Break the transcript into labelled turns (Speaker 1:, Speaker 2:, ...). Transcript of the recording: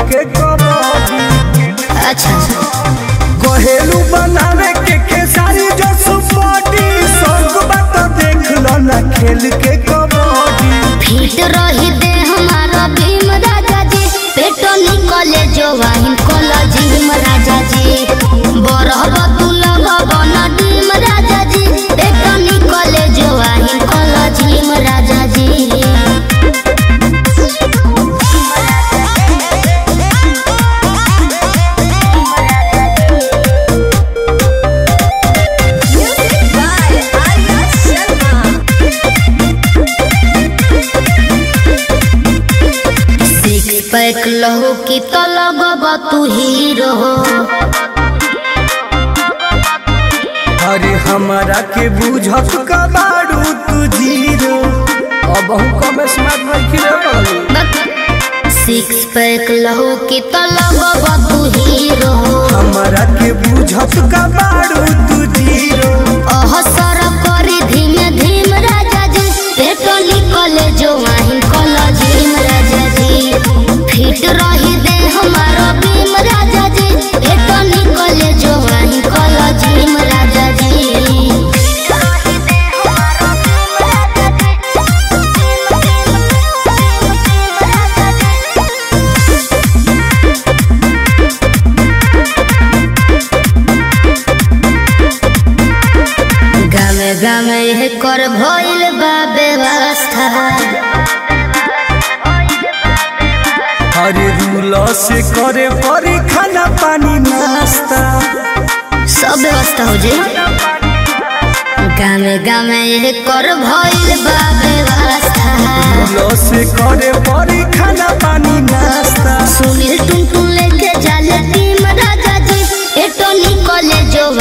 Speaker 1: के कबड्डी
Speaker 2: अच्छा
Speaker 1: घरेलू बनावे के खेसारी जो सुपटी संग बात देख लो ना खेल के कबड्डी
Speaker 2: फिट रही दे हमारा भीम राजा जी पेटो निकले जो वाहिन कोला जिम राजा जी बरहब तू लगब न डीम राजा जी पेटो निकले जो वाहिन कोला जिम राजा जी सिक्स पैक लहो की तो लगब तू हीरो
Speaker 1: अरे हमारा के बुझत का बारू तू जीरो अब हम कम स्मार्ट रखी रे बाबू
Speaker 2: सिक्स पैक लहो की तो लगब तू हीरो
Speaker 1: हमारा के बुझत का बारू तू जीरो
Speaker 2: अहसर करी धीमे धीम राजा जी पेटो निकले जो वाहिन कला जिम राजा जी फिट रही दे हमारा भीम राजा जी पेटो निकले जो वाहिन कला जिम राजा जी गामे गामे यह कर भइल बा व्यवस्था
Speaker 1: अरे रूल से करे परी खाना पानी नाश्ता
Speaker 2: सब व्यवस्था हो जाए गामे गामे यह कर भइल बा व्यवस्था
Speaker 1: रूल से करे परी खाना पानी नाश्ता
Speaker 2: सुनील टुन टुन लेके जाले टीम राजा जी एटो निकले जो